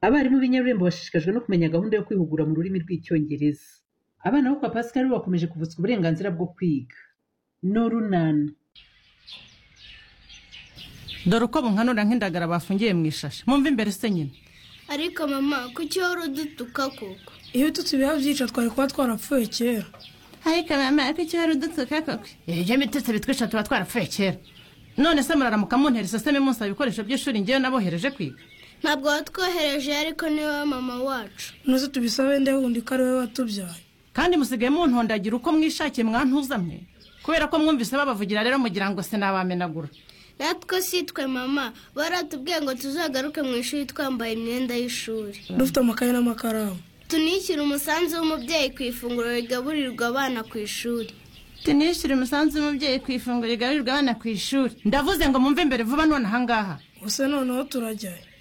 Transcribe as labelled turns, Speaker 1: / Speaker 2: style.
Speaker 1: Abarimu b'inyarurembo bashishikajwe no kumenya gahunda yo kwihugura mu rurimi rw'Icyongereza. Abana bo kwa Pascal bakomeje kuvutswa uburenganzira bwo kwiga. Norunana.
Speaker 2: dore uko bunkanura nk'indagara bafungiye mu ishashi mwumva imbere se nyine
Speaker 3: ariko mama kuki wari udutuka koko
Speaker 4: iyo tutubiha byica twari kuba twarapfuye kera
Speaker 5: ariko mama kuki wari udutuka koko
Speaker 2: ibyo mitutsi bitwisha tuba twarapfuye kera none se muraramuka muntera iseseme munsaba ibikoresho by'ishuri ngewe nabohereje kwiga
Speaker 3: ntabwo watwohereje ariko ni wowe mama wacu
Speaker 4: nuze tubisabe nde wundi ko ari wowe watubyaye
Speaker 2: kandi musigaye muntondagira uko mwishakiye mwantuzamwe kubera ko mwumvise babavugira rero mugira ngo sinabamenagura
Speaker 3: natwe si twe mama baratubwiye ngo tuzagaruke mu ishuri twambaye imyenda y'ishuri
Speaker 4: dufite amakaye n'amakaramu
Speaker 3: tunishyure umusanzu w'umubyeyi ku ifunguro rigaburirwa abana ku ishuri
Speaker 5: tunishyure umusanzu w'umubyeyi ku ifunguro rigaburirwa abana ku ishuri
Speaker 2: ndavuze ngo mwumve imbere vuba none ahangaha
Speaker 4: gusa noneho turajyayo